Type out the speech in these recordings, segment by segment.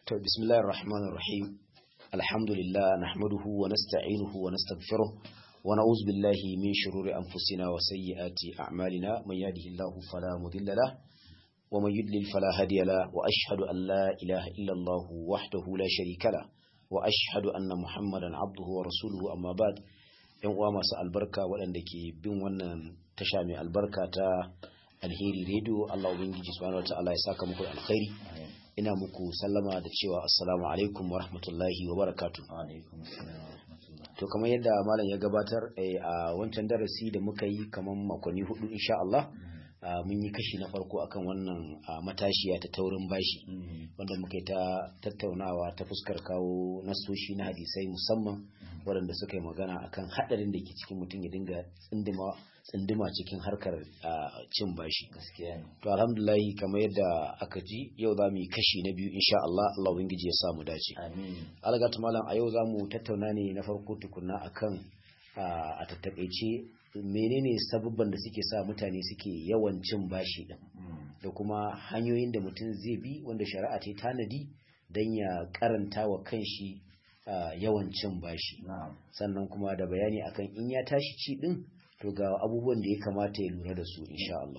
To bismillahir rahmanir rahim. Alhamdulillah nahmaduhu wa nasta'inuhu wa nastaghfiruh wa na'udzu billahi min shururi anfusina wa sayyiati a'malina man yahdihillahu fala mudilla lahu wa man yudlil fala hadiya lahu wa ashhadu an la ilaha illa Allah wahdahu la sharika lahu wa ashhadu anna Muhammadan abduhu wa rasuluhu amma ba'd. Yan uwa masu albarka waɗanda ke bin wannan tasha mai albarka ta alheri radio Allah ubangiji subhanahu wa ta'ala ya saka muku alkhairi. ina muku sallama da cewa assalamu alaikum wa rahmatullahi wa barakatu to kamar yadda malam ya gabatar a wancan darasi da muka yi kamar makonni hudu insha Allah mun yi kashi na farko akan wannan matashiya ta taurin bashi wanda muka yi ta tattaunawa ta fuskar kawo nasoshi na hadisai musamman waɗanda suka yi magana akan haɗarin da ke cikin mutum ya dinga tsindima tsindima cikin harkar cin bashi to alhamdulahi kamar yadda aka ji yau za mu yi kashi na biyu insha Allah Allah ubangiji ya samu dace algatu malam a yau za mu tattauna ne na farko tukunna akan a tattakaice menene sabubban da suke sa mutane suke yawan cin bashi din da kuma hanyoyin da mutum zai bi wanda shari'a ta tanadi don ya karanta wa kanshi yawan cin bashi sannan kuma da bayani akan in ya tashi ci din to ga abubuwan da ya kamata ya lura da su insha Allah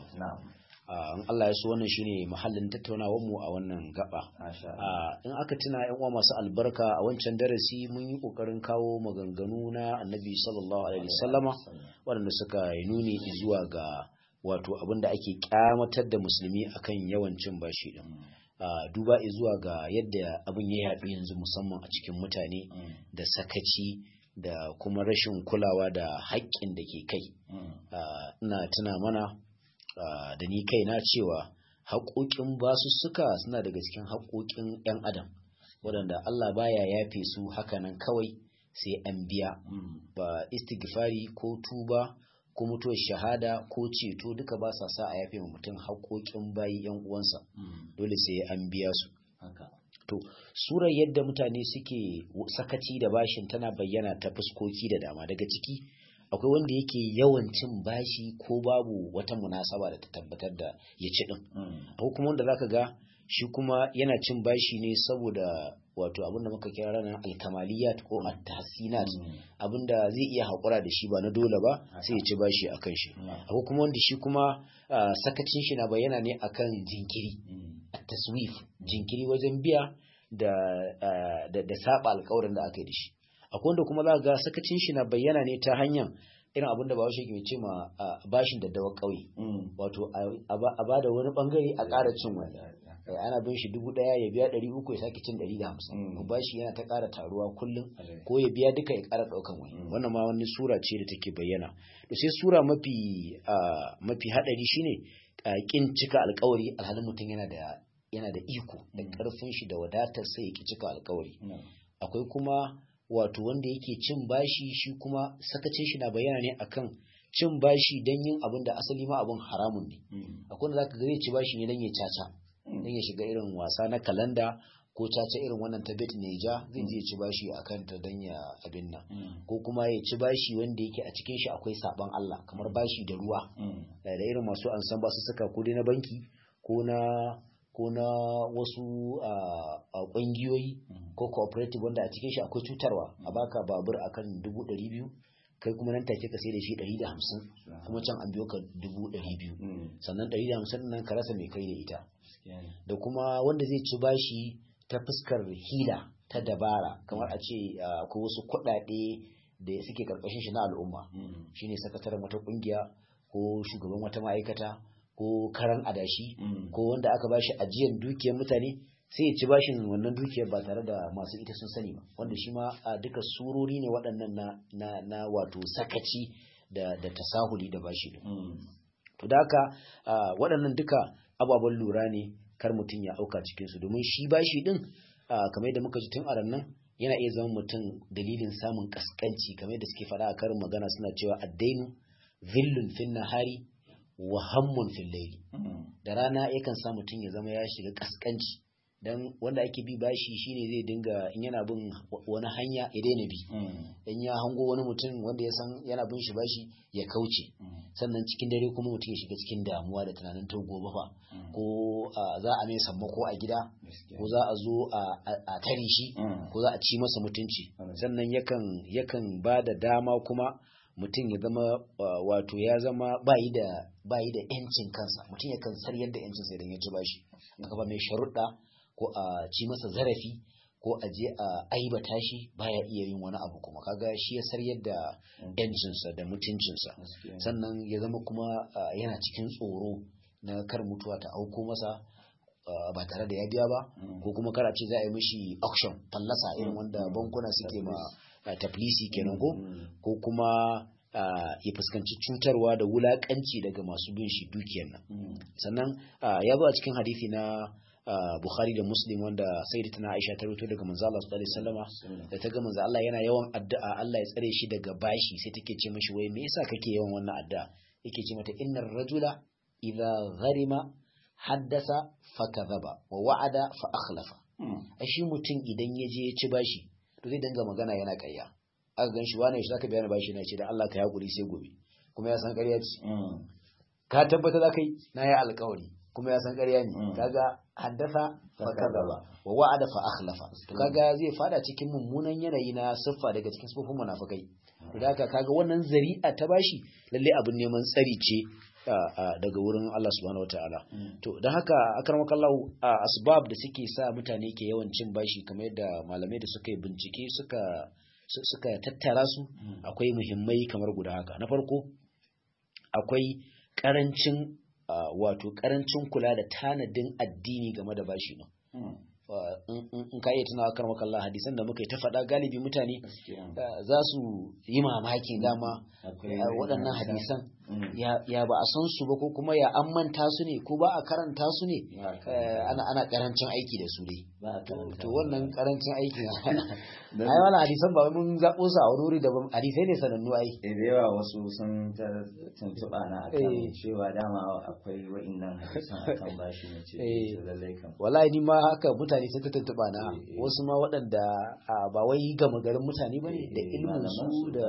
in Allah ya so wannan shine mahallin tattaunawar mu a wannan gaba in aka tuna yan uwa masu albarka a wancan darasi mun yi kokarin kawo maganganu na Annabi sallallahu alaihi wasallama waɗanda suka yi nuni zuwa ga wato abin da ake kyamatar da musulmi akan yawan cin bashi din duba zuwa ga yadda abin ya yaɗu yanzu musamman a cikin mutane da sakaci da kuma rashin kulawa da haƙƙin da ke kai ina tuna mana da ni kaina cewa haƙoƙin basussuka suna daga cikin haƙoƙin 'yan adam waɗanda Allah baya yafe su hakanan kawai sai an biya ba istighfari ko tuba ko mutuwar shahada ko ceto duka ba sa sa a yafe wa mutum haƙoƙin bayi 'yan uwansa dole sai an biya su to surar yadda mutane suke sakaci da bashin tana bayyana ta fuskoki da dama daga ciki akwai wanda yake yawan cin bashi ko babu wata munasaba da ta tabbatar da ya ci din akwai kuma wanda zaka ga shi kuma yana cin bashi ne saboda wato abinda muka kira ranar alkamaliyat ko at-tahsinat abinda zai iya haƙura da shi ba na dole ba sai ya ci bashi akan shi akwai kuma wanda shi kuma sakacin shi na bayyana ne akan jinkiri taswif jinkiri wajen biya da da da saba alƙawarin da aka yi da shi akwai wanda kuma za ga sakacin shi na bayyana ne ta hanyar irin abin da bahaushe ke ce ma bashin da dawa ƙauye wato a ba da wani bangare a ƙara cin wani ana bin shi dubu ɗaya ya biya ɗari uku ya sake cin ɗari da hamsin bashi yana ta ƙara taruwa kullum ko ya biya duka ya ƙara ɗaukan wani wannan ma wani sura ce da take bayyana to sai sura mafi mafi haɗari shine ƙin cika alƙawari alhalin mutum yana da yana da iko da ƙarfin shi da wadatar sai ya ki cika alƙawari akwai kuma wato wanda yake cin bashi shi kuma sakacin shi na bayyana ne akan cin bashi don yin abin da asali ma abin haramun ne akwai wanda zaka ga zai ci bashi ne don ya caca don ya shiga irin wasa na kalanda ko caca irin wannan ta bet neja zai je ci bashi akan ta don ya abin nan ko kuma ya ci bashi wanda yake a cikin shi akwai saban Allah kamar bashi da ruwa da irin masu an san basu saka ko dai na banki ko na ko na wasu ƙungiyoyi ko cooperative wanda a cikin shi akwai cutarwa a baka babur akan dubu ɗari biyu kai kuma nan take ka sai da shi ɗari da hamsin kuma can an biyo ka dubu ɗari biyu sannan ɗari da hamsin nan ka rasa mai kai da ita da kuma wanda zai ci bashi ta fuskar hila ta dabara kamar a ce akwai wasu kuɗaɗe da suke karkashin shi na al'umma shine sakataren wata ƙungiya ko shugaban wata ma'aikata ko karan adashi ko wanda aka bashi ajiyar dukiyar mutane sai ya ci bashin wannan dukiyar ba tare da masu ita sun sani ba wanda shi ma a duka surori ne waɗannan na, na, na wato sakaci da, da tasahuli da bashi din to da haka waɗannan duka ababen lura ne kar mutum ya auka cikin su domin shi bashi din kamar yadda muka ji tun a nan yana iya zama mutum dalilin samun kaskanci kamar yadda suke faɗa a karin magana suna cewa addainu zillun fin nahari wa hammun fil layli da rana yakan sa mutum ya zama ya shiga kaskanci dan wanda ake bi bashi shine zai dinga in yana bin wani hanya ya daina bi in ya hango wani mutum wanda ya san yana bin shi bashi ya kauce sannan cikin dare kuma mutum ya shiga cikin damuwa da tunanin to gobe fa ko za a mai sammako a gida ko za a zo a tare shi ko za a ci masa mutunci sannan yakan yakan ba da dama kuma mutum ya zama wato ya zama bayi da bayi da yancin kansa mutum yakan saryar da yancin sa idan ya ci bashi aka ba mai sharuɗa ko a ci masa zarafi ko a je a aibata shi baya iya yin wani abu kuma kaga shi ya saryar da yancinsa da mutuncinsa sannan ya zama kuma yana cikin tsoro na kar mutuwa ta auko masa ba tare da ya biya ba ko kuma kar a ce za a yi mishi auction fallasa irin wanda bankuna suke ma taflisi kenan ko ko kuma ya fuskanci cutarwa da wulakanci daga masu bin shi dukiyar nan sannan ya zo a cikin hadisi na Bukhari da Muslim wanda Sayyidatuna Aisha ta rubuto daga manzo Allah sallallahu alaihi wasallama da ta ga manzo Allah yana yawan addu'a Allah ya tsare shi daga bashi sai take ce mishi wai me yasa kake yawan wannan addu'a yake ce mata innar rajula idza gharima haddasa fakadhaba wa wa'ada fa akhlafa ai shi mutum idan ya je ya ci bashi to zai dinga magana yana ƙarya aka gan shi wani shi zaka biya ni bashi na ce da Allah ka hakuri sai gobe kuma ya san ƙarya ce ka tabbata za kai na yi alƙawari kuma ya san ƙarya ne kaga haddasa fa kadaba wa wa'ada fa akhlafa to kaga zai fada cikin mummunan yanayi na siffa daga cikin sifofin munafikai to da haka kaga wannan zari'a ta bashi lalle abin neman tsari ce daga wurin Allah subhanahu wataala to don haka akramakallahu asbab da suke sa mutane ke yawan cin bashi kamar yadda malamai da suka yi bincike suka suka tattara su akwai muhimmai kamar guda haka na farko akwai karancin wato karancin kula da tanadin addini game da bashi ne in ka iya tunawa kar makalla hadisan da muka yi ta faɗa galibi mutane za su yi mamaki dama waɗannan hadisan ya ba a san su ba ko kuma ya an manta su ne ko ba a karanta su ne ana karancin aiki da su dai to wannan karancin aiki ai wannan hadisan ba mun zaɓo su a wani wuri da hadisai ne sanannu ai da yawa wasu sun ta tuntuɓa na akan cewa dama akwai wa'innan hadisan akan bashi ne ce lallai kan wallahi ni ma haka mutane sai ta tuntuɓa na wasu ma waɗanda ba wai gama garin mutane ba ne da ilmin su da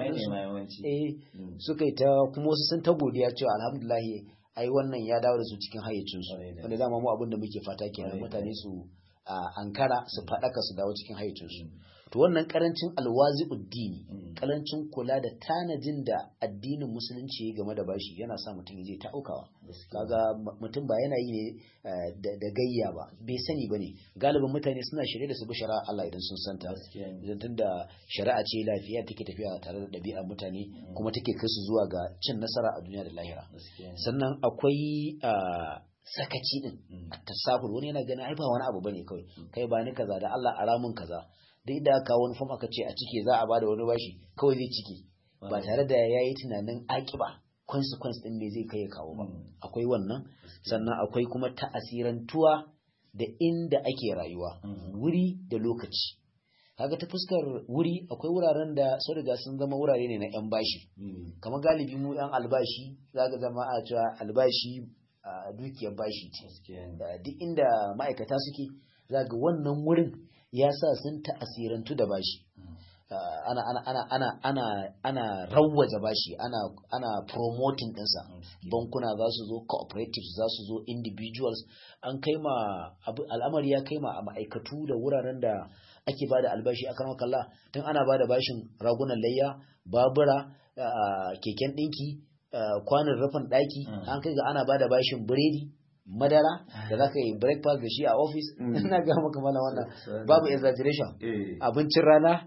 suka yi ta kuma wasu sun ta godiya cewa alhamdulillah ai wannan ya dawo da su cikin hayyacin su wanda dama mu abin da muke fata kenan mutane su ankara su faɗaka su dawo cikin hayyacin su to wannan karancin alwazi uddini karancin kula da tanajin da addinin musulunci game da bashi yana sa mutum ya ta aukawa kaga mutum ba yana yi ne da gayya ba bai sani bane galibin mutane suna shirye da su bi shari'a Allah idan sun santa idan tunda shari'a ce lafiya take tafiya tare da ɗabi'ar mutane kuma take kai su zuwa ga cin nasara a duniya da lahira sannan akwai sakaci din tasahul wani yana ganin ai ba wani abu bane kawai kai ba ni kaza da Allah aramun kaza duk da aka wani fam aka ce a cike za a bada wani bashi kawai zai cike ba tare da ya yi tunanin akiba consequence din me zai kai ya kawo ba akwai wannan sannan akwai kuma ta'asirantuwa da inda ake rayuwa wuri da lokaci kaga ta fuskar wuri akwai wuraren da sun riga sun zama wurare ne na yan bashi kamar galibi mu yan albashi zaka zama a cewa albashi dukiyar bashi ce duk inda ma'aikata suke zaga wannan wurin ya sa sun ta'asirantu da bashi ana ana ana ana ana ana rawwaja bashi ana ana promoting ɗinsa bankuna za su zo cooperatives za su zo individuals an kai ma al'amari ya kai ma a ma'aikatu da wuraren da ake bada albashi a karamar kalla tun ana bada bashin ragunan layya babura keken ɗinki kwanin rufin ɗaki an kai ga ana bada bashin biredi madara da za ka yi breakfast da shi a ofis ina ga maka mana wannan babu exaggeration abincin rana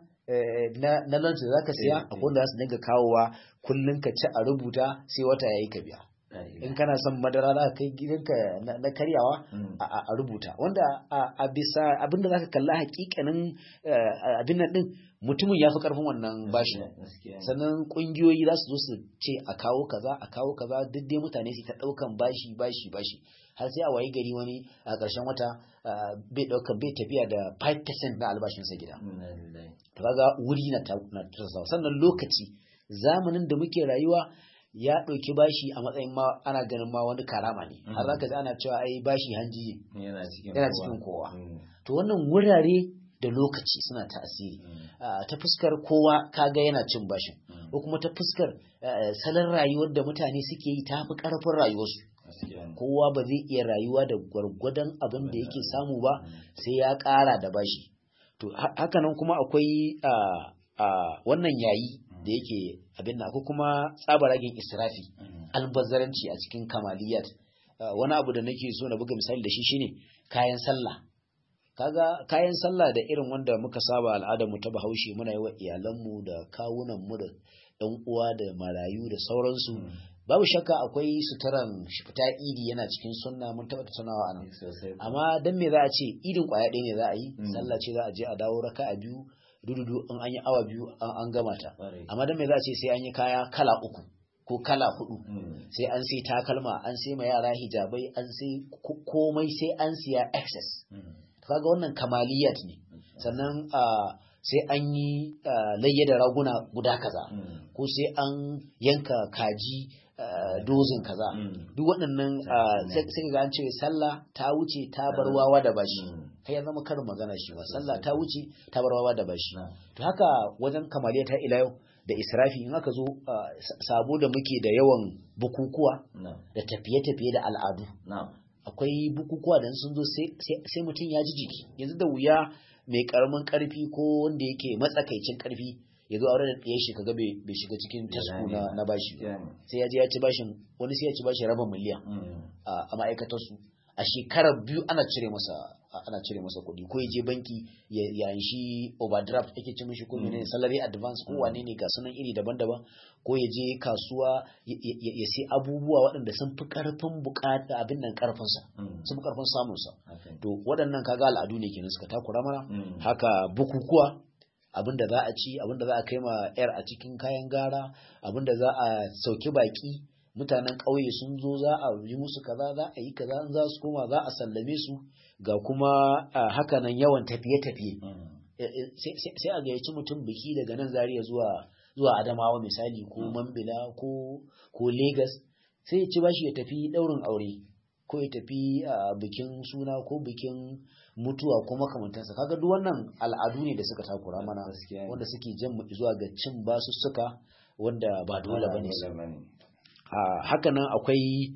na lunch da za ka siya a wanda za su dinga kawowa kullum ka ci a rubuta sai wata ya yi ka biya in kana son madara za ka kai gidanka na karyawa a rubuta wanda a bisa abinda za ka kalla hakikanin abin nan din mutumin ya fi karfin wannan bashi sannan kungiyoyi za su zo su ce a kawo kaza a kawo kaza duk dai mutane su ta daukan bashi bashi bashi har sai a wayi gari wani a ƙarshen wata bai daukan bai tafiya da 5% na albashinsa gida to kaga wuri na tasawa sannan lokaci zamanin da muke rayuwa ya ɗauki bashi a matsayin ma ana ganin ma wani karama ne har zaka ji ana cewa ai bashi hanji yana cikin yana cikin kowa to wannan wurare da lokaci suna tasiri ta fuskar kowa kaga yana cin bashin ko kuma ta fuskar salon rayuwar da mutane suke yi ta fi ƙarfin rayuwarsu kowa ba zai iya rayuwa da gwargwadon abin da yake samu ba sai ya ƙara da bashi to hakanan kuma akwai wannan yayi da yake abin da akwai kuma tsabaragen israfi albazzaranci a cikin kamaliyat wani abu da nake so na buga misali da shi shine kayan sallah kaga kayan sallah da irin wanda muka saba al'adar mu ta bahaushe muna yi wa iyalanmu da kawunan mu da ɗan uwa da marayu da sauransu babu shakka akwai suturan fita idi yana cikin sunna mun taɓa tunawa anan amma dan me za a ce idin kwaya ɗaya ne za a yi sallah ce za a je a dawo raka a biyu dududu in an yi awa biyu an gama ta amma dan me za a ce sai an yi kaya kala uku ko kala hudu sai an sai takalma an sai ma yara hijabai an sai komai sai an siya excess kaga wannan kamaliyat ne sannan sai an yi layya da raguna guda kaza ko sai an yanka kaji dozin kaza duk waɗannan sai ga an ce sallah ta wuce ta bar wawa da bashi kai ya zama karin magana shi ba sallah ta wuce ta bar wawa da bashi to haka wajen kamaliya ta ila yau da israfi in aka zo sabo da muke da yawan bukukuwa da tafiye-tafiye da al'adu akwai bukukuwa da sun zo sai mutum ya ji jiki yanzu da wuya mai karamin karfi ko wanda yake matsakaicin karfi ya zo aure da ɗaya shi kaga bai shiga cikin tasku na bashi sai ya je ya ci bashin wani sai ya ci bashin rabin miliyan a ma'aikatar su a shekarar biyu ana cire masa ana cire masa kuɗi ko ya je banki ya shi overdraft ake ci mishi ko menene salary advance ko wane ne ga sunan iri daban-daban ko ya je kasuwa ya sai abubuwa waɗanda sun fi ƙarfin bukata abin nan ƙarfin sa sun fi ƙarfin samun sa to waɗannan kaga al'adu ne kenan suka takura mana haka bukukuwa abin da za a ci abin da za a kai ma yar a cikin kayan gara abin da za a sauki baki mutanen ƙauye sun zo za a yi musu kaza za a yi kaza in za su koma za a sallame su ga kuma hakanan yawan tafiye-tafiye sai a gayyaci mutum biki daga nan zariya zuwa zuwa adamawa misali ko mambila ko ko lagos sai ya ci bashi ya tafi daurin aure ko ya tafi bikin suna ko bikin mutuwa ko makamantansa kaga duk wannan al'adu ne da suka takura mana wanda suke jan mu zuwa ga cin basussuka wanda ba dole bane su haka nan akwai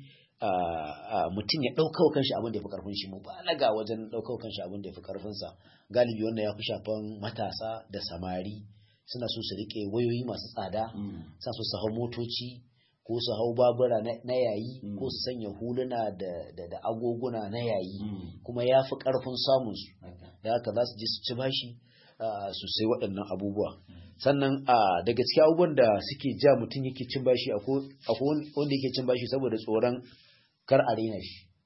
mutum ya ɗauka kanshi abin da ya fi ƙarfin shi mu balaga wajen ɗauka kanshi abin da ya fi ƙarfinsa galibi wannan ya fi shafan matasa da samari suna so su riƙe wayoyi masu tsada sa so su hau motoci ko su hau babura na yayi ko su sanya huluna da agoguna na yayi kuma ya fi ƙarfin samunsu da haka za su je su ci bashi su sai waɗannan abubuwa sannan daga cikin abubuwan da suke ja mutum yake cin bashi akwai wanda yake cin bashi saboda tsoron kar a raina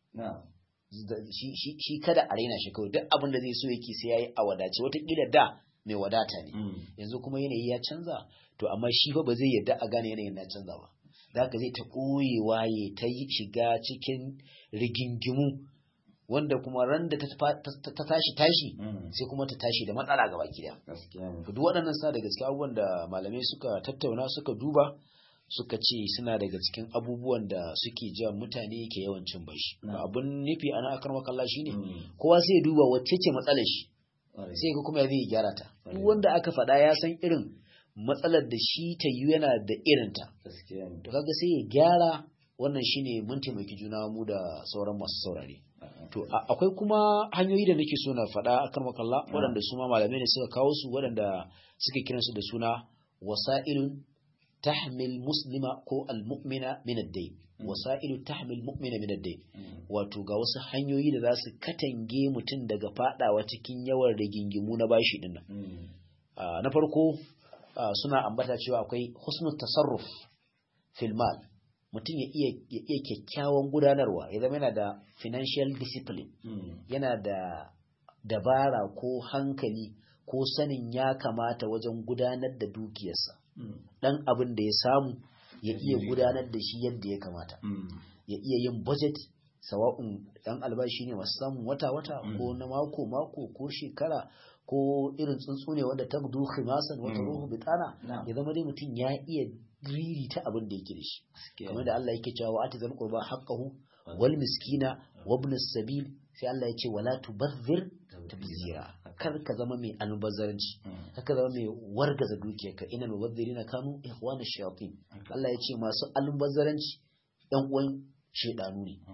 shi shi kada a raina shi kawai duk abin da zai so yake sai yayi a wadace watakila da mai wadata ne yanzu kuma yanayi ya canza to amma shi fa ba zai yadda a gane yanayin ya canza ba da haka zai ta ɓoyewa ya ta yi shiga cikin rigingimu wanda kuma ran da ta tashi tashi sai kuma ta tashi da matsala gaba gida duk waɗannan suna daga cikin abubuwan da malamai suka tattauna suka duba suka ce suna daga cikin abubuwan da suke ja mutane ke yawan cin bashi abun nufi ana akar makalla shine kowa sai ya duba wacce ce matsalar shi sai ga kuma ya zai gyara ta duk wanda aka faɗa ya san irin matsalar da shi ta yi yana da irinta to kaga sai ya gyara wannan shine mun taimaki juna mu da sauran masu saurare to akwai kuma hanyoyi da nake so na faɗa akan makalla waɗanda su ma malamai ne suka kawo su waɗanda suke kiransu da suna wasa'ilun tahmil muslima ko almu'mina min ad-dayn wasa'ilu tahmil mu'mina min ad-dayn wato ga wasu hanyoyi da za su katange mutum daga fadawa cikin yawan rigingimu na bashi din nan na farko suna ambata cewa akwai husnul tasarruf fil mal mutum ya iya ya iya kyakkyawan gudanarwa ya zama yana da financial discipline yana da dabara ko hankali ko sanin ya kamata wajen gudanar da dukiyarsa dan abin da ya samu ya iya gudanar da shi yadda ya kamata ya iya yin budget sawa'un dan albashi ne masu samun wata-wata ko na mako-mako ko shekara ko irin tsuntsu ne wanda ta gudu khimasan wata ruhu bitana ya zama dai mutum ya iya riri ta abin da yake da shi kamar da Allah yake cewa wa ati zal qurba haqqahu wal miskina wa ibn sabil sai Allah ya ce wala tubazzir tabzira kar ka zama mai almubazzaranci kar ka zama mai wargaza dukiyarka inal mubazzirina kanu ikhwana shayatin Allah ya ce masu almubazzaranci yan uwan shedanu ne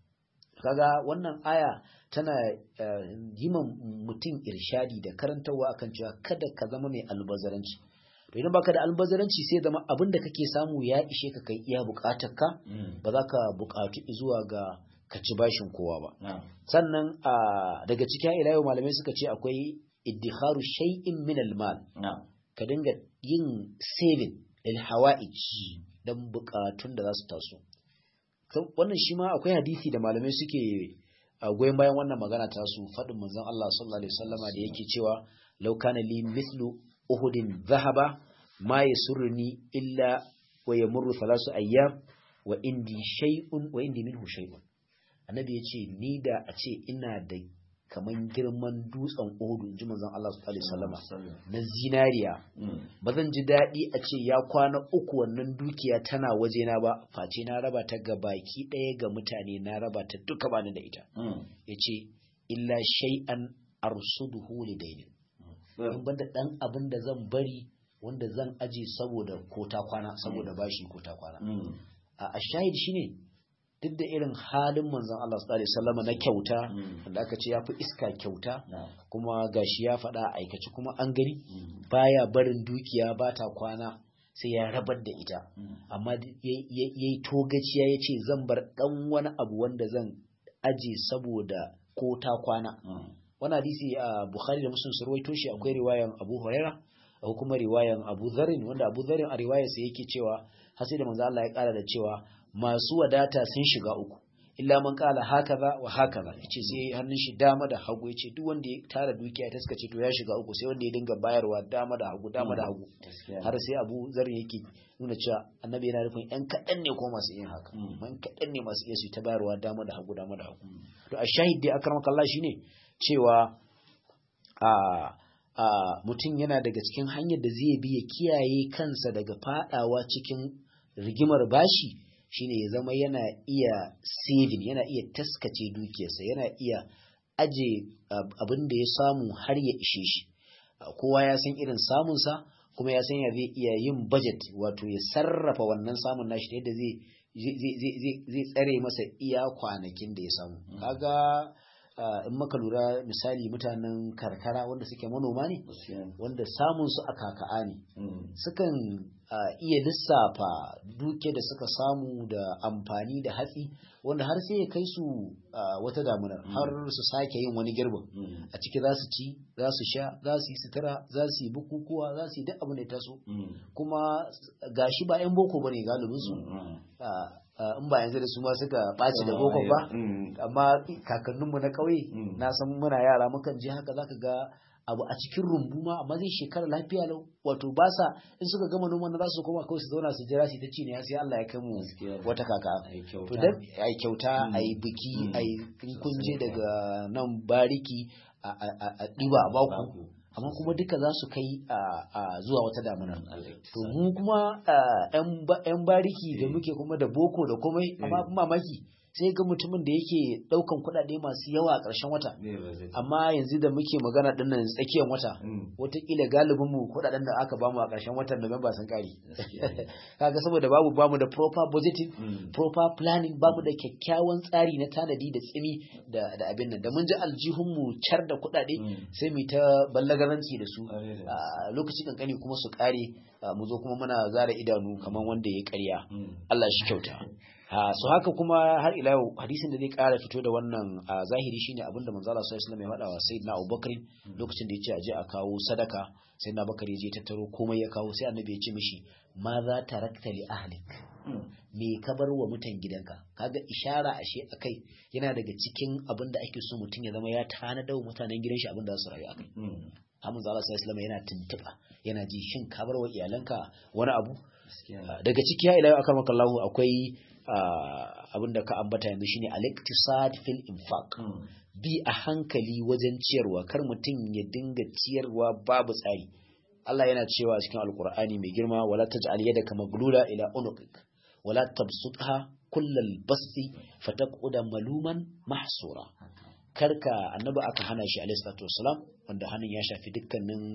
kaga wannan aya tana yi mutum irshadi da karantarwa akan cewa kada ka zama mai albazaranci to idan baka da albazaranci sai zama abin da kake samu ya ishe ka kai iya bukatar ka ba za ka bukatu zuwa ga ka ci bashin kowa ba sannan daga cikin ila yau malamai suka ce akwai iddikharu shay'in min almal ka dinga yin saving lil hawa'ij dan bukatun da za su taso wannan shi ma akwai hadisi da malamai suke goyon bayan wannan magana ta su faɗin manzon Allah sallallahu alaihi wasallama da yake cewa law kana li mithlu uhudin dhahaba ma yasurruni illa wa yamurru thalasu ayyam wa indi shay'un wa indi minhu shay'un annabi yace ni da a ce ina da kaman girman dutsen Uhud inji manzon Allah sallallahu alaihi wasallama na zinariya ba zan ji daɗi a ce ya kwana uku wannan dukiya tana wajena ba face na raba ta ga baki ɗaya ga mutane na raba ta duka bani da ita yace illa shay'an arsuduhu lidainin in banda dan abin da zan bari wanda zan aje saboda kota kwana saboda bashi kota kwana a shahid shine duk da irin halin manzon Allah sallallahu alaihi wasallam na kyauta wanda aka ce yafi iska kyauta kuma gashi ya faɗa aikaci kuma an gani baya barin dukiya bata kwana sai ya rabar da ita amma yayi togaciya yace zan bar dan wani abu wanda zan aje saboda ko ta kwana wani hadisi a Bukhari da Muslim sun rawaito shi akwai riwayan Abu Huraira akwai kuma riwayan Abu Dharr wanda Abu Dharr a riwayarsa yake cewa har sai da manzo Allah ya kara da cewa masu wadata sun shiga uku illa man kala hakaza wa hakaza yace sai hannun shi dama da hagu yace duk wanda ya tara dukiya ta suka ce to ya shiga uku sai wanda ya dinga bayarwa dama da hagu dama da hagu har sai Abu Zar yake nuna cewa annabi yana nufin yan kaɗan ne ko masu yin haka man kaɗan ne masu iya su ta bayarwa dama da hagu dama da hagu to a shahid dai akramaka Allah shine cewa a a mutum yana daga cikin hanyar da zai bi ya kiyaye kansa daga fadawa cikin rigimar bashi shine ya zama yana iya saving yana iya taskace dukiyarsa yana iya aje abin da ya samu har ya ishe shi kowa ya san irin samunsa kuma ya san ya zai iya yin budget wato ya sarrafa wannan samun nashi ta yadda zai tsare masa iya kwanakin da ya samu kaga in maka lura misali mutanen karkara wanda suke manoma ne wanda samun su a kaka'a ne sukan iya lissafa duke da suka samu da amfani da hatsi wanda har sai ya kai su wata damunar har su sake yin wani girbin a ciki za su ci za su sha za su yi sutura za su yi bukukuwa za su yi duk abin da ya taso kuma gashi ba 'yan boko ba ne galibinsu in ba yanzu da su ma suka ɓaci da boko ba amma kakanninmu na ƙauye na san muna yara mukan je haka zaka ga abu a cikin rumbu ma amma zai shekara lafiya lau wato ba sa in suka gama noman za su koma kawai su zauna su jira su ta ci ne sai Allah ya kai mu wata kaka to dan ai kyauta ai biki ai kunje daga nan bariki a ɗiba a baku amma kuma duka za su kai a zuwa wata damuna to mu kuma yan bariki da muke kuma da boko da komai amma mamaki sai ga mutumin da yake daukan kuɗaɗe masu yawa a ƙarshen wata amma yanzu da muke magana din nan tsakiyar wata wataƙila galibin mu kuɗaɗen da aka bamu a ƙarshen watan Nuwamba sun ƙare kaga saboda babu bamu da proper budgeting proper planning bamu da kyakkyawan tsari na tanadi da tsimi da da abin nan da mun ji aljihun mu car da kuɗaɗe sai mu ta ballagaranci da su lokaci kankani kuma su ƙare mu zo kuma muna zara idanu kamar wanda ya ƙarya Allah shi kyauta so haka kuma har ila yau hadisin da zai kara fito da wannan a zahiri shine abinda manzo Allah sallallahu alaihi wasallam ya faɗa wa sayyidina Abubakar lokacin da yace aje a kawo sadaka sayyidina Abubakar ya je tattaro komai ya kawo sai annabi ya ce mishi ma za tarakta li ahlik me ka bar wa mutan gidanka kaga ishara ashe akai yana daga cikin abin da ake so mutum ya zama ya tanada wa mutanen gidan shi abin da za su rayu akai Hamza Allah sallallahu alaihi yana tuntuba yana ji shin ka bar wa iyalanka wani abu daga ciki ya ila yau akan makallahu akwai abin da ka ambata yanzu shine al-iktisad fil infaq bi a hankali wajen ciyarwa kar mutum ya dinga ciyarwa babu tsari Allah yana cewa cikin alkur'ani mai girma wala taj'al yadaka maglula ila unuqik wala tabsutha kullal basti fataqud maluman mahsura karka annabi aka hana shi alaihi salatu wassalam wanda hannun ya shafi dukkanin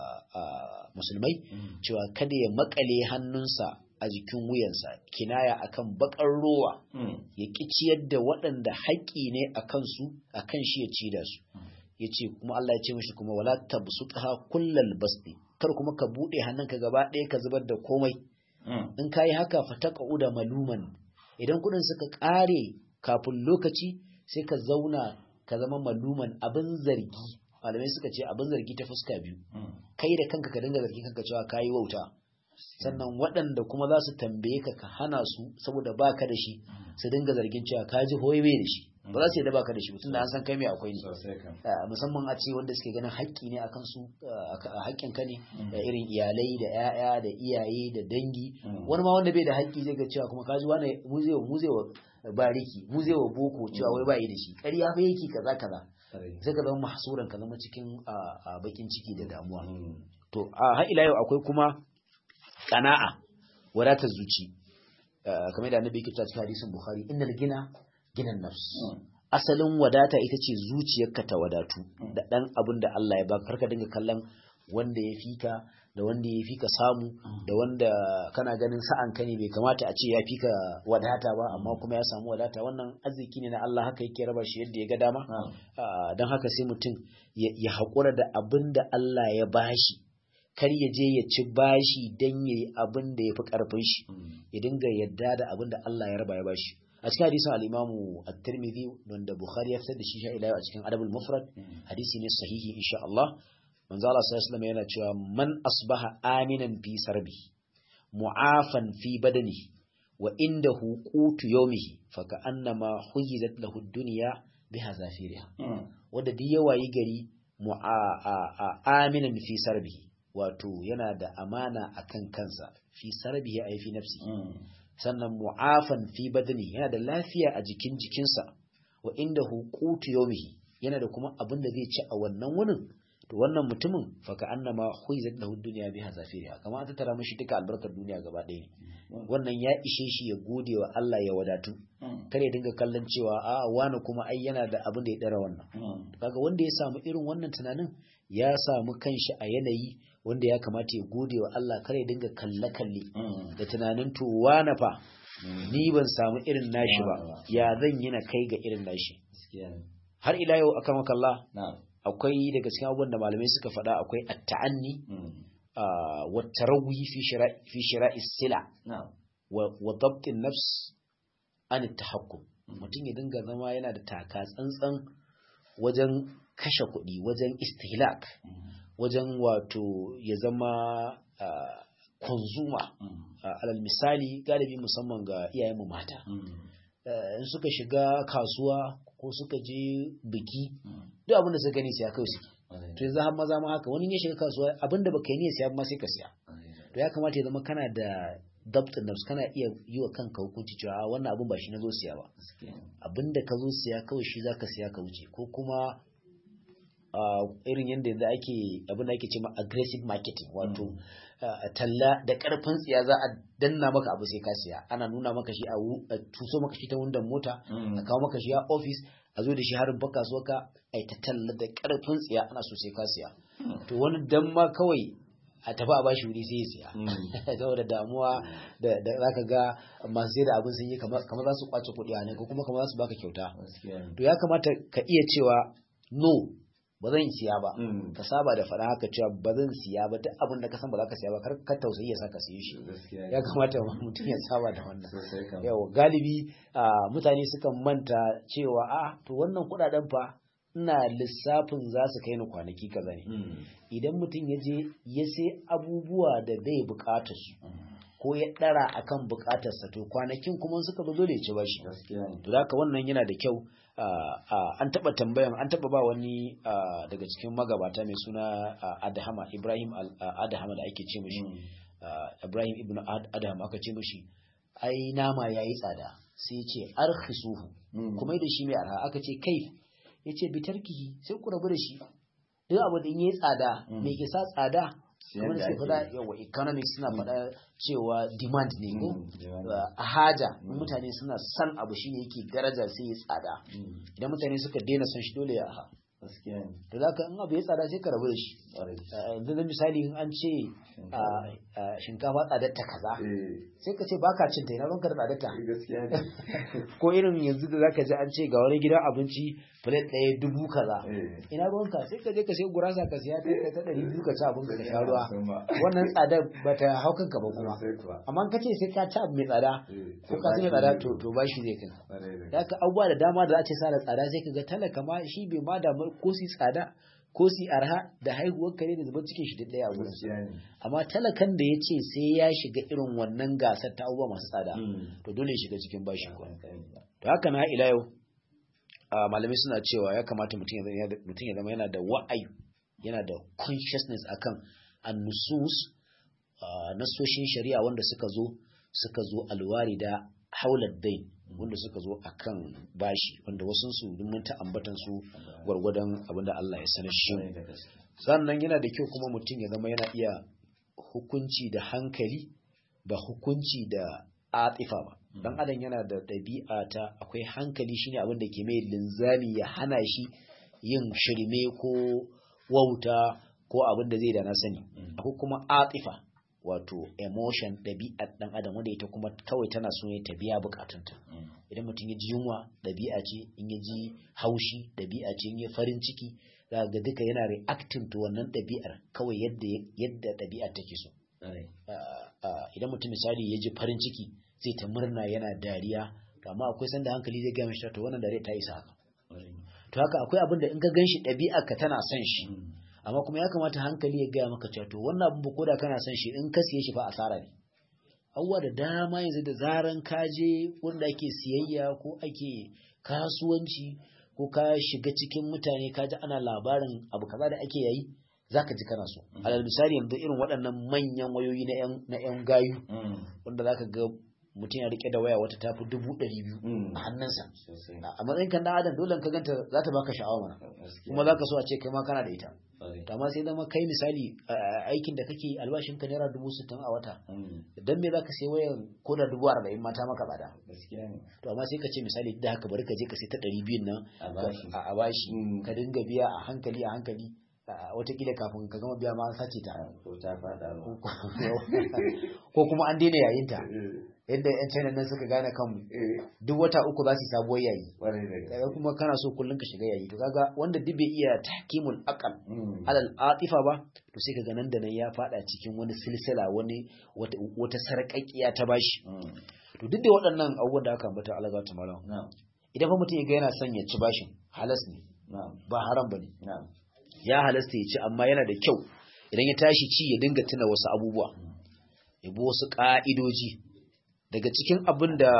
musulmai cewa kada ya makale hannunsa a jikin wuyansa kinaya akan bakar rowa ya ki ciyar da waɗanda haƙƙi ne a kansu a kan shi ya ci da su ya ce kuma Allah ya ce mashi kuma wala tabsutha kullal basti kar kuma ka buɗe hannunka gaba ɗaya ka zubar da komai in ka yi haka fataka da maluman idan kuɗin suka ƙare kafin lokaci sai ka zauna ka zama maluman abin zargi malamai suka ce abin zargi ta fuska biyu kai da kanka ka dinga zargi kanka cewa kayi wauta sannan waɗanda kuma za su tambaye ka ka hana su saboda baka da shi su dinga zargin cewa ka ji hoye da shi ba za su yadda baka da shi mutum da an san kai mai akwai ne musamman a ce wanda suke ganin haƙƙi ne akan su haƙƙin ka ne da irin iyalai da 'ya'ya da iyaye da dangi wani ma wanda bai da haƙƙi zai ga cewa kuma ka ji wani muzewa muzewa bariki muzewa boko cewa wai ba yi da shi ƙarya fa yake kaza kaza sai ka zama mahsuran ka zama cikin bakin ciki da damuwa to a har ila yau akwai kuma qana'a wadatar zuci kamar da annabi yake cewa cikin hadisin bukhari innal gina ginan nafs asalin wadata ita ce zuciyarka ta wadatu da dan abin da Allah ya baka karka dinga kallon wanda ya fika da wanda ya fika samu da wanda kana ganin sa'an ka ne bai kamata a ce ya fika wadata ba amma kuma ya samu wadata wannan arziki ne na Allah haka yake raba shi yadda ya ga dama don haka sai mutum ya haƙura da abin da Allah ya bashi kar ya je ya ci bashi don ya yi abin da ya fi ƙarfin shi ya dinga yadda da abin da Allah ya raba ya bashi a cikin hadisin al-Imamu at-Tirmidhi wanda Bukhari ya fitar da shi sha ila a cikin Adabul Mufrad hadisi ne sahihi insha Allah manzo Allah sallallahu alaihi yana cewa man asbaha aminan fi sarbi mu'afan fi badani wa indahu qutu yawmihi fa ka'annama huyizat lahu ad-dunya biha zafiriha wanda duk yawayi gari aminan fi sarbi wato yana da amana akan kansa fi sarbihi ay fi nafsi sannan mu'afan fi badani yana da lafiya a jikin jikinsa wa indahu qutu yawmihi yana da kuma abin da zai ci a wannan wunin to wannan mutumin faka annama huizat lahu dunya biha zafiriha kamar an tattara mishi duka albarkar duniya gaba ɗaya ne wannan ya ishe shi ya gode wa Allah ya wadatu kar ya dinga kallon cewa a wani kuma ai yana da abin da ya dara wannan kaga wanda ya samu irin wannan tunanin ya samu kanshi a yanayi wanda ya kamata ya gode wa Allah kar ya dinga kalle kalle da tunanin to wani fa ni ban samu irin nashi ba ya zan yi na kai ga irin nashi har ila yau akan makalla akwai daga cikin abubuwan da malamai suka faɗa akwai at-ta'anni wa tarawwi fi shira'i fi shira'i sila wa dabt an-nafs an at-tahakkum mutum ya dinga zama yana da taka tsantsan wajen kashe kuɗi wajen istihlak wajen wato ya zama konzuma alal misali galibi musamman ga iyayenmu mata in suka shiga kasuwa ko suka je biki duk abin da suka gani siya kawai suke to yanzu har maza ma haka wani ya shiga kasuwa abin da baka yi ne siya ma sai ka siya to ya kamata ya zama kana da dabt nafs kana iya yi wa kanka hukunci cewa wannan abin ba shi na zo siya ba abin da ka zo siya kawai shi zaka siya ka wuce ko kuma irin yadda yanzu ake abin da ake ce ma aggressive marketing wato talla da karfin tsiya za a danna maka abu sai ka siya ana nuna maka shi a tuso maka shi ta wundan mota a kawo maka shi a office a zo da shi harin baka so ka ai ta talla da karfin tsiya ana so sai ka siya to wani dan ma kawai a tafi a bashi wuri sai ya siya saboda damuwa da zaka ga masu sai da abin sun yi kamar za su kwace kuɗi a ne ko kuma kamar za su baka kyauta to ya kamata ka iya cewa no ba zan siya ba ka saba da faɗa haka cewa ba zan siya ba duk abin da ka san ba za ka siya ba kar ka tausayi ya saka siye shi ya kamata mutum ya saba da wannan yawa galibi mutane sukan manta cewa a to wannan kuɗaɗen fa ina lissafin za su kai ni kwanaki kaza ne idan mutum ya je ya sai abubuwa da bai buƙatar su ko ya ɗara akan buƙatarsa to kwanakin kuma suka zo dole ya ci bashi to haka wannan yana da kyau an taɓa tambayan an taɓa ba wani daga cikin magabata mai suna adahama ibrahim adahama da ake ce mashi ibrahim ibn adahama aka ce mashi ai nama ya yi tsada sai ce arkisuhu kuma da shi mai arha aka ce kai ya ce bitarkihi sai ku rabu da shi duk abu da in yi tsada mai ke sa tsada kamar suke faɗa yawa economics suna faɗa cewa demand ne ko a haja mutane suna san abu shine yake daraja sai ya tsada idan mutane suka daina son shi dole ya ha to zaka in abu ya tsada sai ka rabu da shi yanzu da misali in an ce shinkafa tsadar ta kaza sai ka ce baka cin ta ina ranka da tsadar ta ko irin yanzu da zaka ji an ce ga wani gidan abinci plate ɗaya dubu kaza ina ruwanka sai ka je ka sai gurasa ka siya ta ta ɗari biyu ka ci abin ka sha ruwa wannan tsadar ba ta hau kanka ba kuma amma ka ce sai ka ci abu mai tsada ko ka ci mai tsada to to ba shi zai kanka da ka abubuwa da dama da za ce sa da tsada sai ka ga talaka ma shi bai ma damar ko si tsada ko si arha da haihuwar kare da zubar cikin shi ɗaya a wurin amma talakan da ya ce sai ya shiga irin wannan gasar ta abubuwa masu tsada to dole ya shiga cikin bashi to haka na ila yau malamai suna cewa ya kamata mutum ya zama yana da wa'ayi yana da consciousness akan annusus nasoshin shari'a wanda suka zo suka zo alwari da haular dain wanda suka zo akan bashi wanda wasu su mun ta ambatan su gwargwadon abinda Allah ya sanar shi sannan yana da kyau kuma mutum ya zama yana iya hukunci da hankali ba hukunci da atifa ba dan adam yana da ɗabi'a ta akwai hankali shine abin da ke mai linzami ya hana shi yin shirme ko wauta ko abin da zai da na sani akwai kuma atifa wato emotion ɗabi'ar ɗan adam wanda ita kuma kawai tana so ne ta biya bukatunta idan mutum ya ji yunwa ɗabi'a ce in ya ji haushi ɗabi'a ce in ya farin ciki za ga duka yana reacting to wannan ɗabi'ar kawai yadda yadda ɗabi'ar take so idan mutum misali ya ji farin ciki zai ta murna yana dariya to amma akwai sanda hankali zai gaya mishi to wannan dariya ta isa haka to haka akwai abin da in ka gan shi ɗabi'ar ka tana son shi amma kuma ya kamata hankali ya gaya maka cewa to wannan abin ko da kana son shi in ka siye shi fa asara ne abubuwa da dama yanzu da zaran ka je wanda ake siyayya ko ake kasuwanci ko ka shiga cikin mutane ka ji ana labarin abu kaza da ake yayi zaka ji kana so alal misali yanzu irin waɗannan manyan wayoyi na yan gayu wanda zaka ga mutum ya rike da waya wata tafi dubu ɗari biyu a hannunsa a matsayin kan adam dole ka ganta za ta baka sha'awa mana kuma za ka so a ce kai ma kana da ita amma sai zama kai misali aikin da kake albashin ka naira dubu sittin a wata dan me za ka sai wayan ko da dubu arba'in mata maka bada to amma sai ka ce misali da haka bari ka je ka sai ta ɗari biyun nan a bashi ka dinga biya a hankali a hankali watakila kafin ka gama biya ma an sace ta ko kuma an daina yayin ta yadda yan china nan suka gane kanmu duk wata uku za su sabuwar yayi kaga kuma kana so kullun ka shiga yayi to kaga wanda duk bai iya tahkimul aqal alal atifa ba to sai kaga nan da nan ya fada cikin wani silsila wani wata sarƙaƙiya ta bashi to duk da waɗannan abubuwan da aka ambata Allah ta malam idan fa mutum ya ga yana son ya ci bashin halas ne ba haram bane ya halasta ya ci amma yana da kyau idan ya tashi ci ya dinga tuna wasu abubuwa ya bi wasu ƙa'idoji daga cikin abin da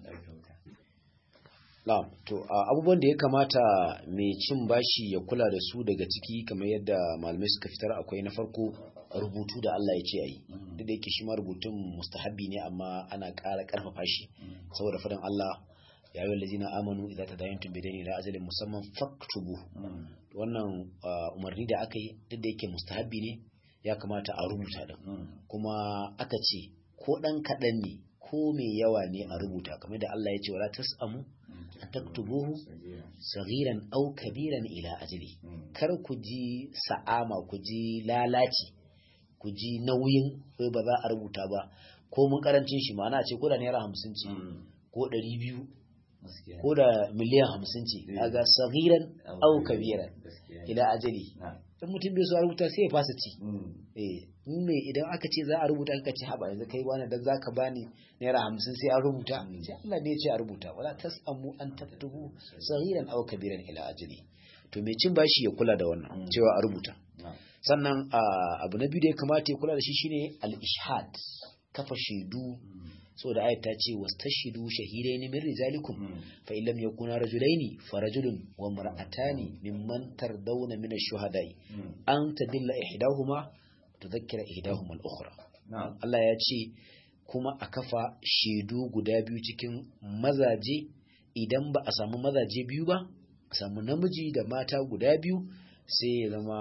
na'am to abubuwan da ya kamata mai cin bashi ya kula da su daga ciki kamar yadda malamai suka fitar akwai na farko rubutu da Allah ya ce ayi duk da yake shi ma rubutun mustahabbi ne amma ana ƙara ƙarfafa shi saboda fadan Allah ya yi wallazina amanu idza tadayantum bidayni ila ajalin musamman faktubu wannan umarni da aka yi duk da yake mustahabbi ne ya kamata a rubuta da kuma aka ce ko dan kaɗan ne ko mai yawa ne a rubuta kamar da Allah ya ce wala tasamu an taktubuhu saghiran aw kabiran ila ajali kar ku ji sa'ama ku ji lalaci ku ji nauyin kai ba za a rubuta ba ko mun karancin shi ma'ana ce ko da naira hamsin ce ko ɗari biyu ko da miliyan hamsin ce kaga saghiran aw kabiran ila ajali in mutum bai so a rubuta sai ya fasa ci eh ne idan aka ce za a rubuta aka ce haba yanzu kai wani dan zaka bani naira hamsin sai a rubuta sai Allah ne ya ce a rubuta wala tasamu an taktubu saghiran aw kabiran ila ajali to mai cin bashi ya kula da wannan cewa a rubuta sannan abu na biyu da ya kamata ya kula da shi shine al-ishhad kafa shaidu so da ayat ta ce wastashidu shahidaini min rijalikum fa in lam yakuna rajulaini fa rajulun wa mar'atani mimman tardawna min ash-shuhada'i an tadilla ihdahuma tudhakkira ihdahuma al-ukhra Allah ya ce kuma a kafa shaidu guda biyu cikin mazaje idan ba a samu mazaje biyu ba a samu namiji da mata guda biyu sai ya zama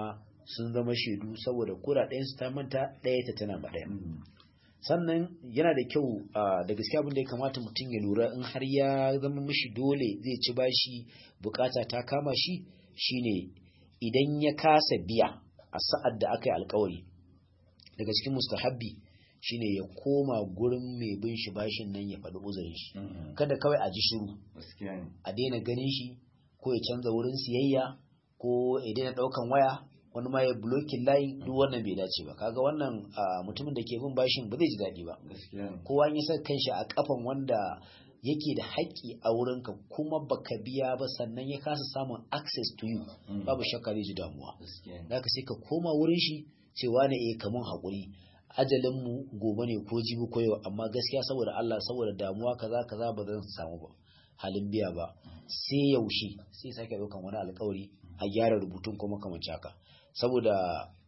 sun zama shaidu saboda kura ɗayan su ta manta ɗaya ta tana ba ɗaya sannan yana da kyau da gaskiya abin da ya kamata mutum ya lura in har ya zama mishi dole zai ci bashi bukata ta kama shi shine idan ya kasa biya a sa'ad da aka yi alkawari daga cikin mustahabbi shine ya koma gurin mai bin shi bashin nan ya faɗi uzurin shi kada kawai a ji shiru a daina ganin shi ko ya canza wurin siyayya ko ya daina ɗaukan waya wani ma ya blokin layi duk wannan bai dace ba kaga wannan mutumin da ke bin bashin ba zai ji daɗi ba kowa ya sa kanshi a kafan wanda yake da haƙƙi a wurinka kuma baka biya ba sannan ya kasa samun access to you babu shakka zai ji damuwa da ka sai ka koma wurin shi cewa ne eh kamun haƙuri ajalin mu gobe ne ko jibi ko yau amma gaskiya saboda Allah saboda damuwa kaza kaza ba zan samu ba halin biya ba sai yaushe sai sake ɗaukan wani alƙawari a gyara rubutun kuma kamar haka saboda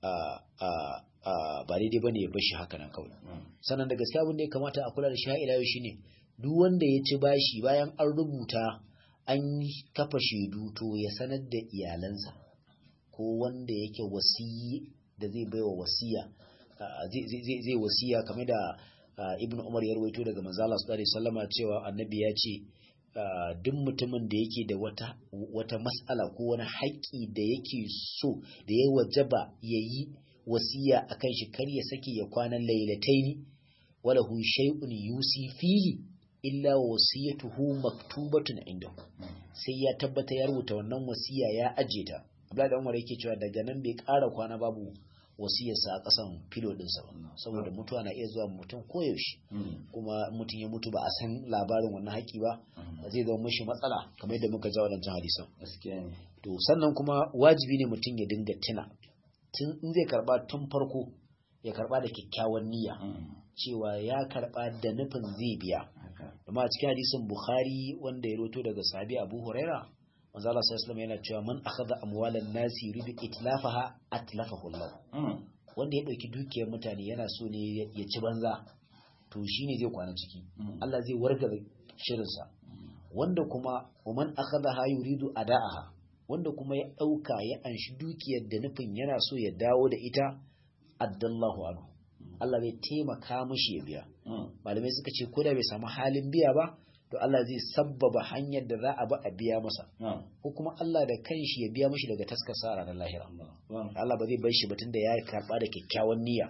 ba daidai bane ya bashi haka nan kawai sannan da gaskiya abin da ya kamata a kula da shi ila yau shine duk wanda ya ci bashi bayan an rubuta an kafa shaidu to ya sanar da iyalansa ko wanda yake wasiyi da zai baiwa wasiya zai wasiya kamar da ibnu umar ya rawaito daga manzo Allah sallallahu alaihi wasallama cewa annabi ya ce duk mutumin da yake da wata wata mas'ala ko wani haƙƙi da yake so da ya wajaba ya yi wasiya akan shi kar ya sake ya kwana lailataini wala hu shay'un yusi fihi illa wasiyatuhu maktubatun inda sai ya tabbata ya rubuta wannan wasiya ya aje ta Abdullahi Umar yake cewa daga nan bai ƙara kwana babu wasiyarsa a ƙasan filo ɗinsa ba saboda mutuwa na iya zuwa mutum koyaushe kuma mutum ya mutu ba a san labarin wannan haƙi ba zai zama mashi matsala kamar yadda muka ja wadancan hadisan to sannan kuma wajibi ne mutum ya dinga tuna tun in zai karba tun farko ya karba da kyakkyawan niyya cewa ya karba da nufin zai biya amma a cikin hadisin bukhari wanda ya roto daga sahabi abu huraira manzo Allah sallallahu yana cewa man akhadha amwalan nasi yuridu itlafaha atlafahu Allah wanda ya dauki dukiyar mutane yana so ne ya ci banza to shine zai kwana ciki Allah zai warga shirin sa wanda kuma man akhadha yuridu ada'aha wanda kuma ya dauka ya anshi dukiyar da nufin yana so ya dawo da ita addallahu anhu Allah zai taimaka mishi ya biya malamai suka ce ko da bai samu halin biya ba to Allah zai sabbaba hanyar da za a ba a biya masa ko kuma Allah da kanshi ya biya mashi daga taskasa a ranar lahira Allah ba zai bar shi batun da ya karba da kyakkyawan niyya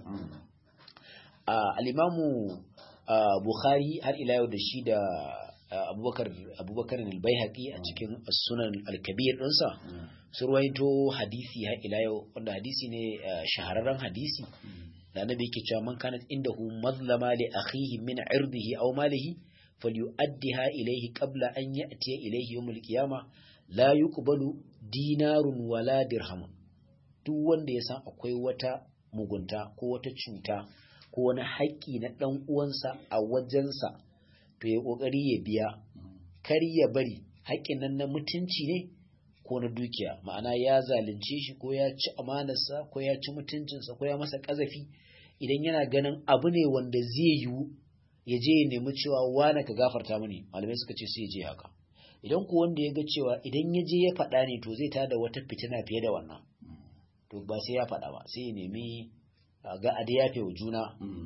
al-imamu Bukhari har ila yau da shi da Abubakar Abubakar al-Baihaqi a cikin Sunan al-Kabir ɗinsa sun ruwaito hadisi har ila yau wanda hadisi ne shahararren hadisi da annabi yake cewa man kanat indahu mazlama li akhihi min irdihi aw malihi فليؤدها إليه قبل أن يأتي إليه يوم القيامة لا يقبل دينار ولا درهم duk wanda ya san akwai wata mugunta ko wata cuta ko wani haƙƙi na ɗan uwansa a wajensa to ya ƙoƙari ya biya kar ya bari haƙƙin nan na mutunci ne ko na dukiya ma'ana ya zalunce shi ko ya ci amanarsa ko ya ci mutuncinsa ko ya masa ƙazafi idan yana ganin abu ne wanda zai yiwu ya je ya nemi cewa wane ka gafarta mani malamai suka ce sai ya je haka idan ku wanda ya ga cewa idan ya je ya faɗa ne to zai tada wata fitina fiye da wannan to ba sai ya faɗa ba sai ya nemi ga a ya wa juna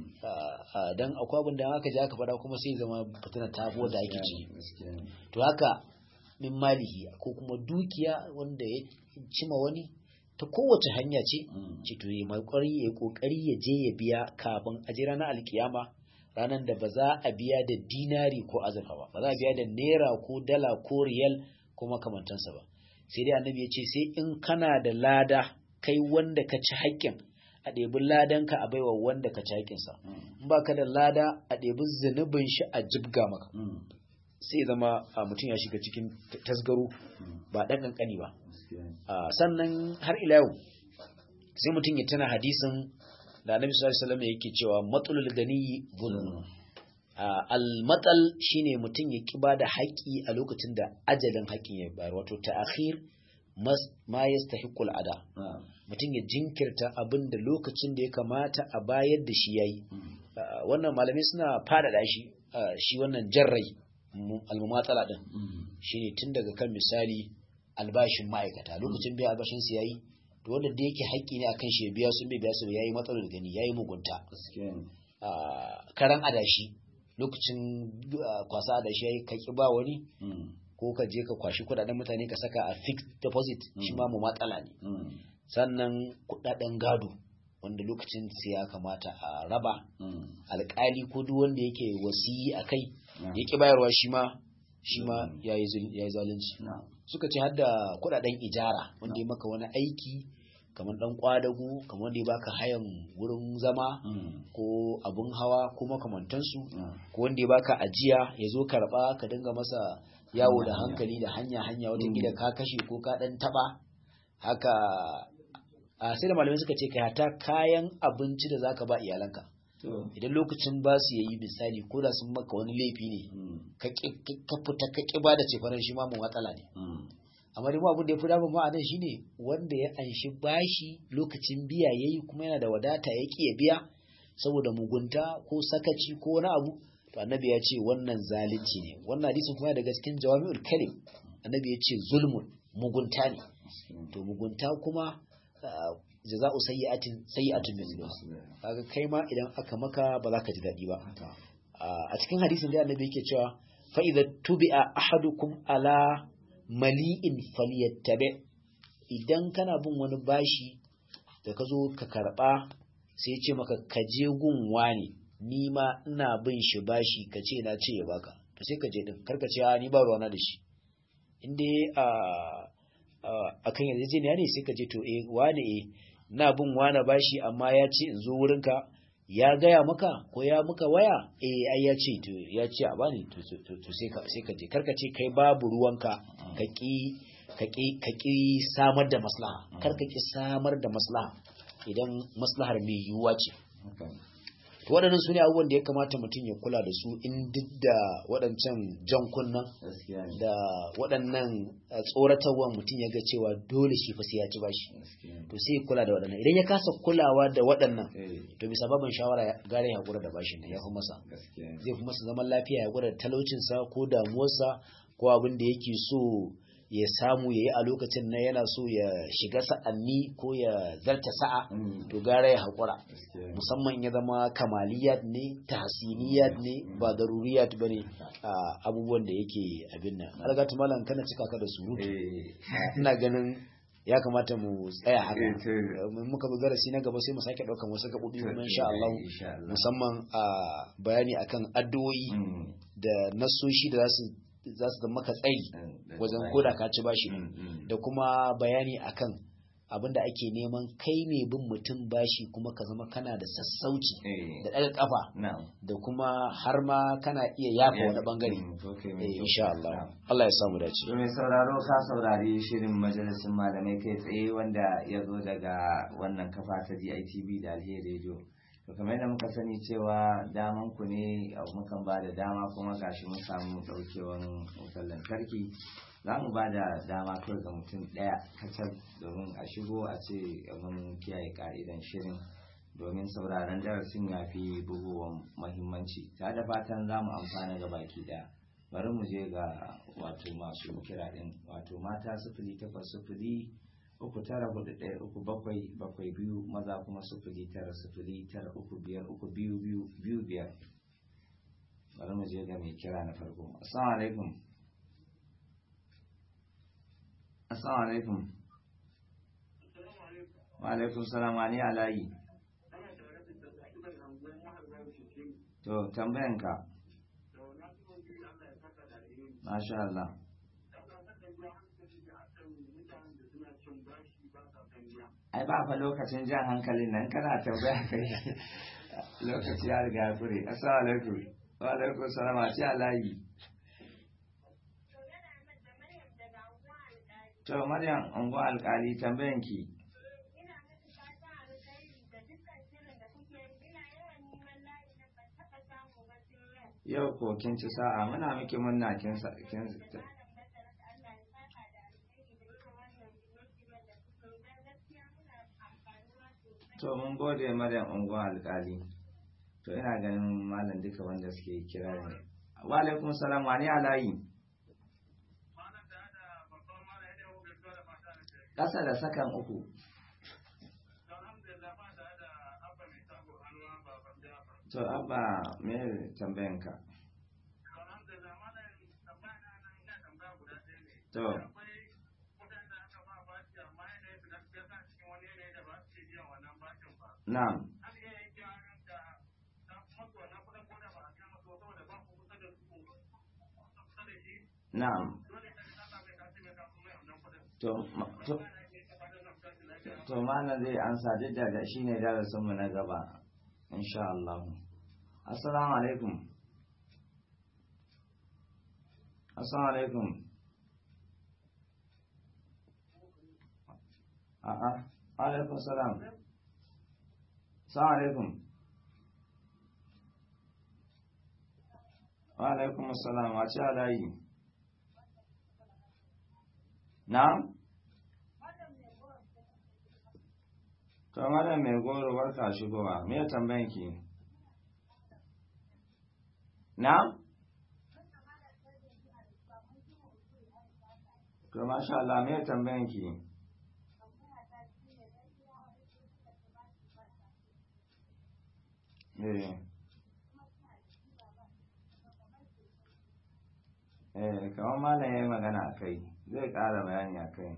dan akwai abin da aka je aka faɗa kuma sai zama fitina ta da ake ci to haka min malihi ko kuma dukiya wanda ya cima wani ta kowace hanya ce ce to ya kokari ya je ya biya kafin a je ranar alkiyama ranar da ba za a biya da dinari ko azurfa ba ba za a biya da naira ko dala ko riyal ko makamantansa ba sai dai annabi ya ce sai in kana da lada kai wanda ka ci haƙƙin a ɗebi ladanka a baiwa wanda ka ci haƙƙinsa in ba ka da lada a ɗebi zunubin shi a jibga maka sai zama mutum ya shiga cikin tasgaro ba ɗan ƙanƙani ba sannan har ila yau sai mutum ya tana hadisin da annabi sallallahu alaihi wasallam yake cewa matsalul gani zulm al-matal shine mutum ya kiba da haƙi a lokacin da ajalin haƙin ya bayar wato ta'khir ma yastahiqul ada mutum ya jinkirta abin da lokacin da ya kamata a bayar da shi yayi wannan malamai suna fadada shi shi wannan jarrai al-mumatsala din shine tun daga kan misali albashin ma'aikata lokacin biya albashin su yayi to wanda da yake haƙƙi ne akan shi ya biya su bai biya su yayi matsalar gani yayi mugunta karan adashi lokacin kwasa adashi yayi ka ki ba wani ko ka je ka kwashi kudaden mutane ka saka a fixed deposit shi ma mu matsala ne sannan kudaden gado wanda lokacin ya kamata a raba alkali ko duk wanda yake wasiyi a kai ya ki bayarwa shi ma shi ma ya yi zalunci suka ce har da kudaden ijara wanda ya maka wani aiki kamar dan kwadago kamar wanda ya baka hayan wurin zama ko abun hawa ko makamantansu ko wanda ya baka ajiya ya zo karba ka dinga masa yawo da hankali da hanya hanya wata gida ka kashe ko ka dan taba haka a sai da malamai suka ce kai hata kayan abinci da zaka ba iyalanka idan lokacin ba su yayi misali ko da sun maka wani laifi ne ka fita ka ki ba da cefanen shi ma mu matsala ne amma dai abin da ya fi damun ma a nan shine wanda ya anshi bashi lokacin biya yayi kuma yana da wadata ya ki ya biya saboda mugunta ko sakaci ko wani abu to annabi ya ce wannan zalunci ne wannan hadisin kuma daga cikin jawami'ul kalim annabi ya ce zulmun mugunta ne to mugunta kuma jaza'u sayyi'atin sayyi'atun mithluha kaga kai ma idan aka maka ba za ka ji dadi ba a cikin hadisin da annabi yake cewa fa idza tubi'a ahadukum ala mali'in falyattabi idan kana bin wani bashi da ka zo ka karba sai ce maka ka je gun wani ni ma ina bin shi bashi ka ce na ce ya baka to sai ka je din karka ce ni ba ruwana da shi in dai a akan yarjejeniya ne sai ka je to eh wane eh na bin wane bashi amma ya ce in zo wurinka ya gaya maka ko ya muka waya eh ai ya ce to ya ce a bani to to sai ka sai ka je karka ce kai babu ruwanka ka ki ka ki ka ki samar da maslaha karka ki samar da maslaha idan maslahar mai yiwuwa ce to waɗannan su ne abubuwan da ya kamata mutum ya kula da su in duk da waɗancan jan kunnan da waɗannan tsoratarwa mutum ya ga cewa dole shi fa sai ya ci bashi to sai ya kula da waɗannan idan ya kasa kulawa da waɗannan to bisa babin shawara gare ya hakura da bashin nan ya fi masa zai fi masa zaman lafiya ya hakura da talaucinsa ko damuwarsa ko abin da yake so ya samu ya yi a lokacin na yana so ya shiga sa'anni ko ya zarta sa'a to gara ya haƙura musamman ya zama kamaliyat ne tahsiniyat ne ba daruriyat ba ne abubuwan da yake abin nan algatu malam kana cika ka da surutu ina ganin ya kamata mu tsaya haka muka bi darasi na gaba sai mu sake ɗaukan wasu gaɓoɓi kuma insha Allah musamman a bayani akan addu'o'i da nasoshi da za su za su zama ka tsayi wajen koda ka ci bashi da kuma bayani akan abin da ake neman kai ne bin mutum bashi kuma ka zama kana da sassauci da ɗaga kafa da kuma har ma kana iya yafa wani bangare insha Allah Allah ya samu dace mai sauraro ka saurari shirin majalisun malamai kai tsaye wanda ya zo daga wannan kafa ta DITV da Alheri Radio to kamar yadda muka sani cewa daman ku ne mukan ba da dama kuma gashi mun samu daukewan wutar lantarki za mu ba da dama kawai ga mutum ɗaya kacal domin a shigo a ce mun kiyaye ka'idan shirin domin sauraron darasin ya fi bugowan mahimmanci ta da fatan za mu amfana ga baki ɗaya bari mu je ga wato masu kira ɗin wato mata sufuri takwas sufuri uku tara hudu ɗaya uku bakwai bakwai biyu maza kuma sufuri tara sufuri tara uku biyar uku biyu biyu biyu biyar bari mu je ga mai kira na farko assalamu alaikum assalamu alaikum wa alaikum salam wa ni alayi to tambayanka masha Allah ai ba fa lokacin jan hankalin nan kana tambaya kai lokaci ya riga ya kure assalamu alaikum wa alaikum salam a ci alayi to maryam ungo alkali tambayan ki yau ko kin ci sa'a muna miki munna kin kin to mun gode maryam unguwa alkali to ina ganin malam duka wanda suke kira ne wa alaikum salam wani alayi ƙasa da sakan uku to abba me tambayanka to na'am na'am to ma- to to malam zai ansa duk da shi ne darasinmu na gaba insha Allah assalamu alaikum assalamu alaikum a'a alaikum salam assalamu alaikum wa alaikum assalam a ce alayi na'am to malam mai goro barka shigowa me ya tambayan ki na'am to masha Allah me ya tambayan ki eh eh kamar malam ya yi magana a kai zai ƙara bayani a kai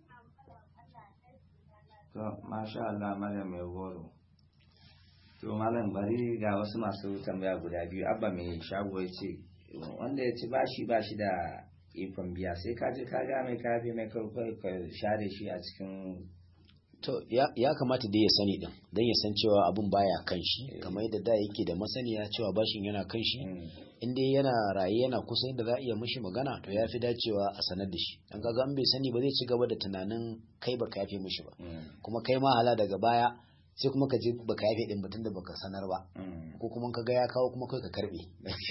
to masha Allah malam mai goro to malam bari ga wasu masu tambaya guda biyu abba mai shago ya ce wanda ya ci bashi bashi da ikon biya sai ka je ka ga mai kafi mai kawai ka share shi a cikin to ya, ya kamata dai ya sani din don ya san cewa abun baya kan shi kamar yadda da yake da masaniya cewa bashin yana kan shi in dai yana raye yana kusa yadda za a iya mishi magana to ya fi dacewa a sanar da shi dan kaga an bai sani ba zai ci gaba da tunanin kai baka yafe mishi ba kuma kai ma hala daga baya sai kuma ka je baka yafe din mutum da baka sanar ba ko kuma ka ga ya kawo kuma kai ka karbe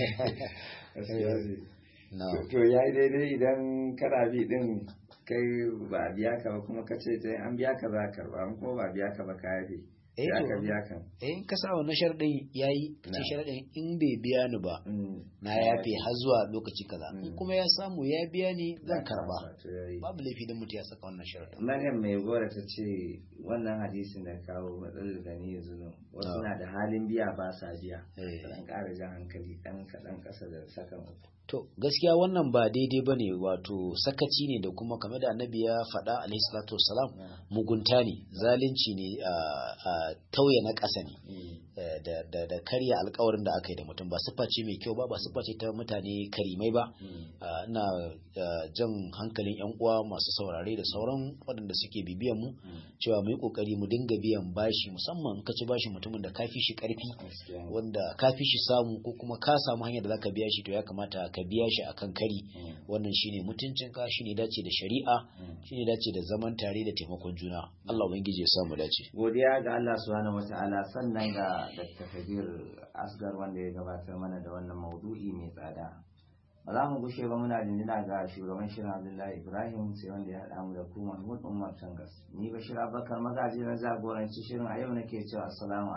na to ya yi daidai idan kana bi din kai ba a biya ka ba kuma ka ce sai an biya ka za ka karba in kuma ba a biya ka ba ka yafe Eh, sai to. aka biya ka eh in ka sa wannan sharadin yayi ce Na. sharadin in bai biya ni ba Mm. na yafe har zuwa lokaci kaza in Mm. kuma ya samu ya biya ni zan karba To yayi. babu laifi dan mutum ya saka wannan sharadin Maryam mai gora ta ce wannan hadisin da kawo matsalar gani yanzu nan wasu Ah. na da halin biya ba sa biya Eh. dan ƙara jan hankali ɗan kaɗan ƙasa da sakan uku. To gaskiya wannan ba daidai bane wato sakaci ne da kuma kamar da annabi ya faɗa alaihi salatu wassalam mugunta ne zalunci ne a a tauye na ƙasa ne eh, da da da karya alƙawarin da aka yi da mutum ba siffa ce mai kyau ba ba siffa ce ta mutane karimai ba Ah, ina ah, jan hankalin yan uwa masu saurare da sauran waɗanda suke bibiyan mu cewa mu yi kokari mu dinga biyan bashi musamman in ka ci bashi mutumin da ka fi shi ƙarfi Gaskiya ne. wanda ka fi shi samu ko kuma ka samu hanyar da zaka biya shi to ya kamata ka biya shi akan kari Mm. wannan shine mutuncin ka shine dace da shari'a Mm. shine dace da zaman tare da taimakon juna Allah ubangiji ya samu dace godiya ga Allah subhanahu wata'ala sannan ga Dr. Kabir Asgar wanda ya gabatar mana da wannan maudu'i mai tsada ba za mu gushe ba muna jinjina ga shugaban shirin Abdullahi Ibrahim sai wanda ya haɗa mu da ku Mahmud Umar Tangas ni Bashir Abubakar magaji na jagoranci shirin a yau nake cewa assalamu